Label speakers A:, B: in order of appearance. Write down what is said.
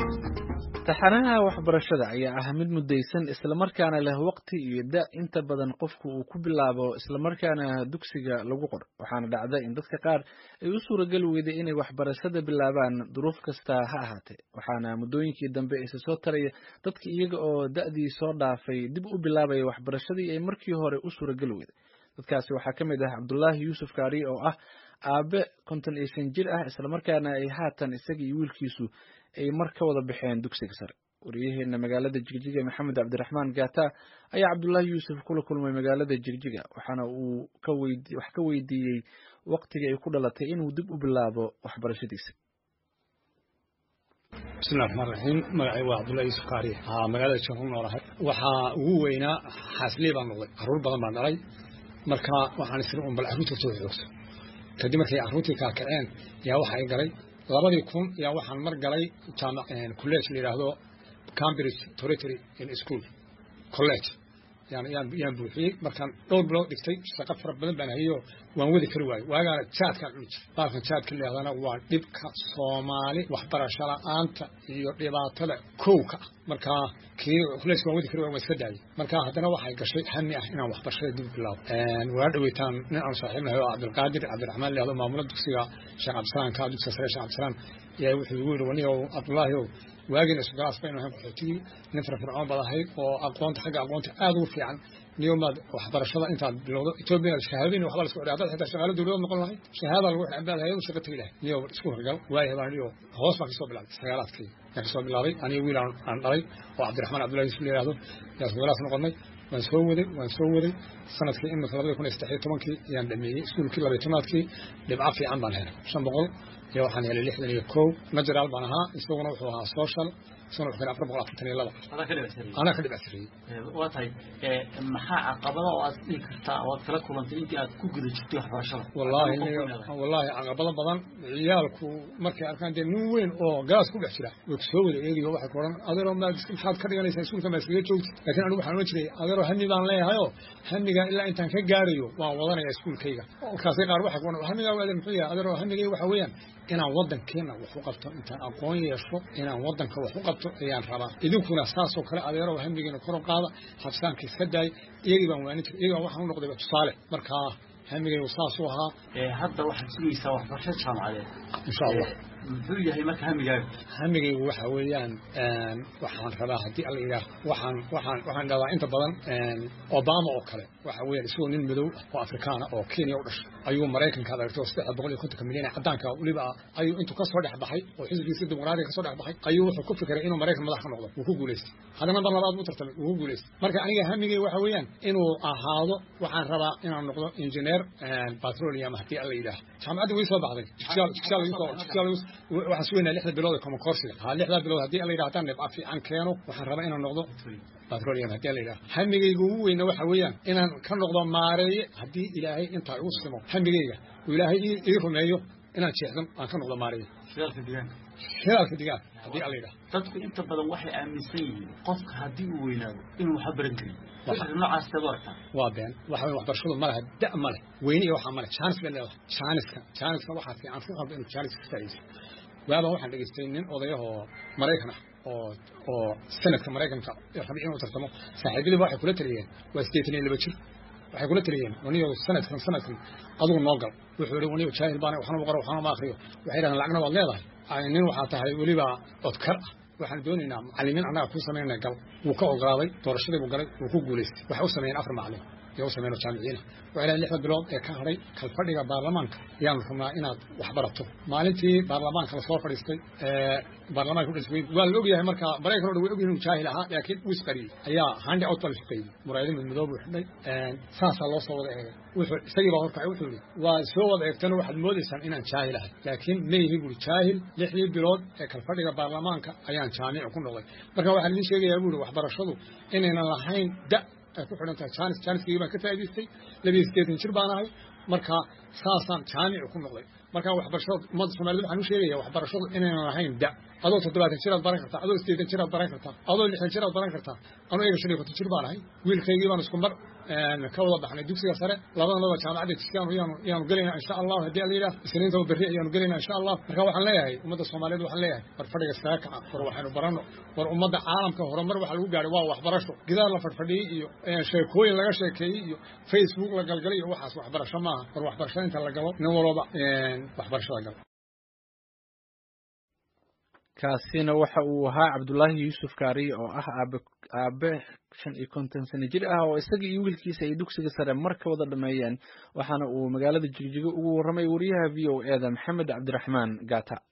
A: taxanaha waxbarashada ayaa ah mid mudaysan islamarkaana leh waqti iyo da inta badan qofku uu ku bilaabo islamarkaana dugsiga lagu qor waxaana dhacda in dadka qaar ay u suuragali weyday inay waxbarashada bilaabaan duruuf kasta ha ahaatee waxaana muddooyinkii dambe isa soo taraya dadka iyaga oo da'dii soo dhaafay dib u bilaabaya waxbarashadii ay markii hore u suuragali weyday dadkaasi waxaa ka mid ah cabdulaahi yuusuf kaari oo ah aabe konton iyo shan jir ah islamarkaana ay haatan isaga iyo wiilkiisu ay mar ka wada baxeen dugsiga sare wariyaheena magaalada jigjiga maxamed cabdiraxmaan gata ayaa cabdullaahi yuusuf kula kulmay magaalada jigjiga waxaana uu wax ka weydiiyey waqtiga ay ku dhalatay inuu dib u bilaabo waxbarashadiisa
B: bismillahi raxmaan raxiim magacay waa cabdullahi yuusuf kaariye haa magaalada jaan ku noolahay waxaa ugu weynaa xaasley baan noqday carruur badan baan dhalay marka waxaan isiri un bal carruurta soo xoogso kadib markay carruurtii kala kaceen yaa waxa ay galay labadii kun yaa waxaan mar galay jaamac college la yidhaahdo cambridge territory in school college yaan yaan yaan buuxiyey markaan dhowr bilood dhigtay shaqo fara badan baan hayo waan wadi kari waayo waagaana jaadkaan cuni jiray baalkan jaadka la yidhahdana waa dhibka soomaali waxbarasho la-aanta iyo dhibaatada kowka ah markaa kii college waan wadi kari waayo waan iska daayay marka haddana waxay gashay hami ah inaan waxbarashada dib bilaabo waa dhaweytaan nin aan saaxiibnahay oo cabdilqaadir cabdiraxmaan la yidhahdo maamula dugsiga sheekh cabdisalaam ka dugsiga sare sheekh cabdisalaam yaa wuxuu igu yidhi waniyow cabdullaahi ow waagiina isugalaas baynu ahayn qaxootigii nin firfircoon baad ahayd oo aqoonta xagga aqoonta aad ugu fiican niyo maad waxbarashada intaad bilowdo etoobiya shahaadooyin waxba la isku dhigay haddaad xitaa shaqaalo dawladood noqon lahayd shahaada lagu xidhan baad hayadu shaqa tegi lahayd niyo isku horgal waayahay baan niyo hoos baan kasoo bilaabay sagaalaadkii yaan kasoo bilaabay aniyo wiil aan dhalay oo cabdiraxmaan cabdullahi yusuf la yidhahdo yaa isugalaas noqonnay waan soo waday waan soo waday sanadkii imika labada kun iyo saddex iyo tobankii ayaan dhameeyey iskuulkii labaiy tobnaadkii dhibco fiican baan helay shan boqol iyo waxaan helay lixdan iyo kow najaraal baan ahaa isaguna wuxuu ahaa social isaguna wuxuu helay afar boqol afartan iyo laba anaa ka dhibacsiriyey
C: waa tahay maxaa caqabada oo aad dhihi kartaa oo aad kala kulantay intii aad ku guda jirtay waxbarashada
B: wallaahi wallaahi caqabado badan ciyaalku markay arkaan dee nin weyn oo galaas ku dhex jira way ku soo wada eegayo waxay ku odhan adeeroo maad maxaad ka dhiganaysaa iskuulka maad iskaga joogtid laakiin anigu waxaan ohan jiray adeeroo hami baan leeyahayoo hamigaa ilaa intaan ka gaarayo waan wadanaya iskuulkayga markaasay qaar waxay ku odhan hamigaa waaden muxuu yahay adeeroo hamigay waxa weeyaan inaan waddankeena wax u qabto intaan aqoon yeesho inaan waddanka wax u qabto ayaan rabaa idinkuna saasoo kale adeero hamigeena kor u qaada habsaanka iska daay iyagii baan waanin jiray iyagaa waxaan u noqday tusaale markaa hamigaygu saasuu ahaa
C: hadda waxaad sugaysaa waxbarashada jaamacadeed
B: insha allah
C: muxuu yahay marka hamigaaga
B: hamigaygu waxa weeyaan waxaan rabaa haddii alla yidhaah waxaan waxaan waxaan dhahdaa inta badan obama oo kale waxa weeyaan isagoo nin madow ah oo afrikaana oo kenya u dhashay ayuu maraykanka adeegtay oo saddex boqol iyo kontonka milyan ee caddaanka weliba ayuu intuu ka soo dhex baxay oo xisbigiisa dimuqraadiga ka soo dhex baxay ayuu wuxuu ku fikiray inuu maraykan madax ka noqdo wuu ku guulaystay haddana mar labaad buu tartamay wuu ku guulaystay marka aniga hamigay waxa weeyaan inuu ahaado waxaan rabaa inaan noqdo engineer petroleum haddii alla yidhaah jaamacadda way soo baxday waxaan sugaynaa lixda bilood ee common coursiga ha lixdaa bilood haddii alla yidhaha haddaan dhibca fiican keeno waxaan rabaa inaan noqdo petroleum haddii alla yidhaha hamigayga ugu weyna waxa weeyaan inaan ka noqdo maareeye haddii ilaahay intaa igu simo hamigayga uu ilaahay ii rumeeyo inaan jeexdan aan ka noqdo maareeye
C: shidaalka deegaanka
B: shidaalka deegaanka haddii alla yidhaha
C: dadku inta badan waxay aaminsan yihiin qofka haddii uu weynaado inuu waxba baran karin fikir noocaas teed aragtaa
B: waa been waxa weye waxbarashadu ma leha da ma leh weyne iyo waxaa ma leh jaanis bay leedahay jaaniska jaaniska waxaa fiican ku qalba inuu jaanis ka faa'iidaysto waabaan waxaan dhegaystay nin odayahoo maraykan ah oo oo sanadka maraykanka rabay inuu tartamo saaxiibadiiba waxay kula taliyeen waa siddeetan iyo laba jir waxay kula taliyeen waniyo sanadkan sanadkan adigu noo gal wuxuu yihi waniyo jaahil baana waxna ma qoro waxna ma akriyo waxay yidhahdeen lacagna waad leedahay nin waxaa tahay weliba odkar ah waxaan doonaynaa macallimiin annaga ku samaynana gal wuu ka ogolaaday doorashadii buu galay wuu ku guulaystay waxay u sameeyeen afar macallin iyo u sameeyeen jaamiciina waxay dhahay lixda bilood ee ka hadhay kalfadhiga baarlamaanka ayaanu rabnaa inaad wax barato maalintii baarlamaanka lasoo fadhiistay baarlamaanka u dhismay waa la ogyahay marka maraykan o dhan way ogyihin jaahil ahaa laakiin uu isqariyey ayaa handi out baa la shaqeeyey muraayado midmadoo buu xidhay saasaa loo soo wada eegay wuxuu isagii baa horkacay wuxuu yihi waa soo wada eegtana waxaad moodaysaan inaan jaahil ahay laakiin ma yihi buuri jaahil lixdii bilood ee kalfadhiga baarlamaanka ayaan jaamici ku noqday marka waxaan idiin sheegayaa buuri waxbarashadu inaynan lahayn da ay ku xidhan tahay jaanis jaaniskii baan ka faa'idaystay labiyo siddeetan jir baan ahay marka saasaan jaamici ku noqday marka waxbarashada ummadda soomaaliyed waxaan u sheegaya waxbarashadu inaynan lahayn da adoo toddobaatan jiraad baran kartaa adoo sideetan jiraad baran kartaa adoo lixdan jiraad baran kartaa anuu iyaga shan iyo konton jir baan ahay wiilkaygii baan isku mar ka wada baxnay dugsiga sare labadanaba jaamacadda jisiyaanu yaanu yaanu gelaynaa insha allahu haddii alla yidhaah isniintaba berri ayaanu gelaynaa insha allah marka waxaan leeyahay ummadda soomaaliyeed waxaan leeyahay war fadhiga iskaga kaca war waxaynu baranno war ummadda caalamka horumar waxa lagu gaadhay waa waxbarasho gidaar la fadhfadhiyey iyo sheekooyin laga sheekeeyey iyo facebook la galgalay iyo waxaas waxbarasho maaha war waxbarashada inta la galo nin walooba waxbarashada galo
A: kaasina waxa uu ahaa cabdullaahi yuusuf kaariye oo ah aabe aabe shan iyo konton sano jir ah oo isaga iyo wiilkiisa ay dugsiga sare mar ka wada dhameeyeen waxaana uu magaalada jigjigo ugu warramay wariyaha v o e da maxamed cabdiraxmaan gaata